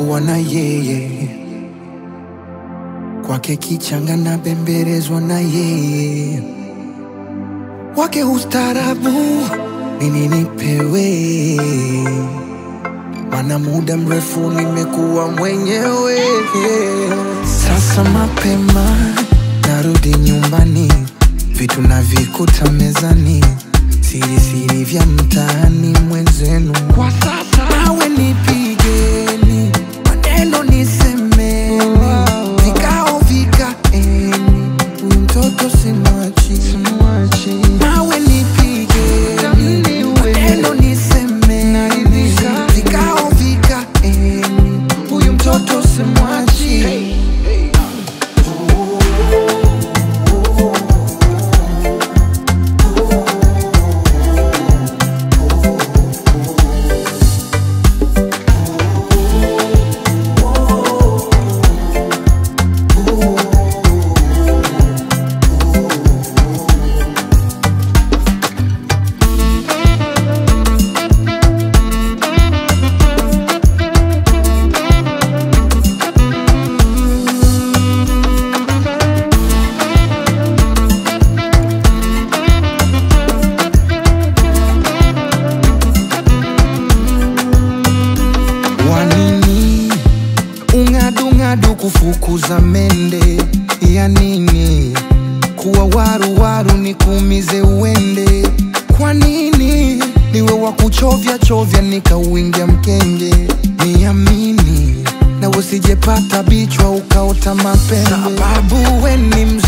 kuwa na yeye kwake kichanga na bembelezwa na yeye wake ustarabu nini nipewe mana muda mrefu nimekuwa mwenyewe sasa mapema narudi nyumbani vitu navikuta mezani siri siri vya mtaani mwenzenu kwa sasa nawe nipigeni maneno nisemeni vikao vikaeni huyu mtoto simwachi nawe nipigeni maneno nisemeni vikao vikaeni huyu mtoto simwachi wanini ung'adung'adu kufukuza mende ya nini kuwa waruwaru ni kuumize uende kwa nini niwe wa kuchovya chovya nikauingia mkenge niamini na usijepata bichwa ukaota mapembe sababu we ni